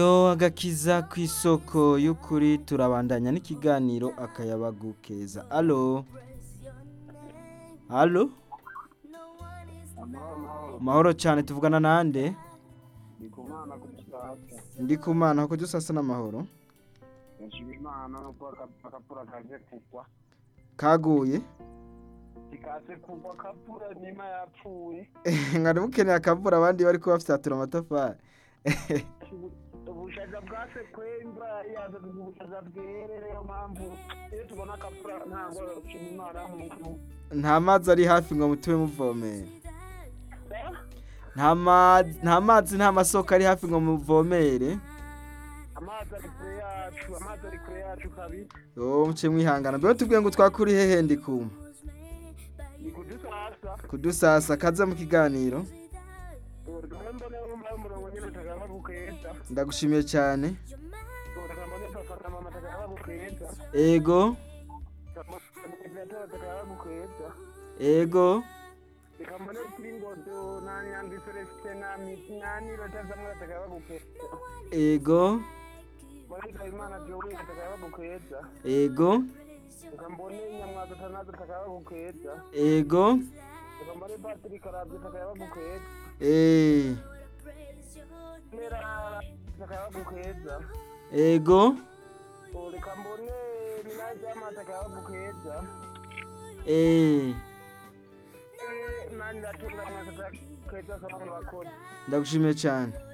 agakiza ku isoko y'ukuri turabandanya n'ikiganiro akayabagu keza alo alo mahoro cyane tuvugana nande ndikumana kugisasa ndi ku mana kuko dusasa n'amahoro yashima imana nuko akapura kaje kugwa kaguye ikaze kugwa kapura nima yapfuye nkari mukeneye akavura abandi bari kubafyatura amatafari ubushaza bwase kwemba yaza kugira ubushaza bwere niyo mpamvu iyo tubona akapura ntabwo shima imana muntu nta mazi ari hafi ngo mutube muvomera nta ma- nta mazi nta masoko ari hafi ngo muvomere amazi ari kure yacu amazi ari kure yacu kabisa yo muce mwihangana mbere tubwiye ngo twakuri hehe ndi kuma ni kudusasa kudusasa kaza mu kiganiro urugamba mbone wumva umurongo nyine utakaba bukeza ndagushimiye cyane urugamba mbone papa na mama takaba bukeza ego Ibyatera takaba bukeza ego reka mbone kuri ngodo nani yandi celestin nani nani rotazamwe takaba bukeza ego Barika imana Joey takaba bukeza ego reka mbone nyamwaza tanazo takaba bukeza ego reka mbone Patrick Karabye takaba bukeza eh, Mera takaba bukeza ego reka mbone Minajama takaba bukeza eh, nani ndatunga mwasa takaba bukeza sana bakora ndagushimiye cyane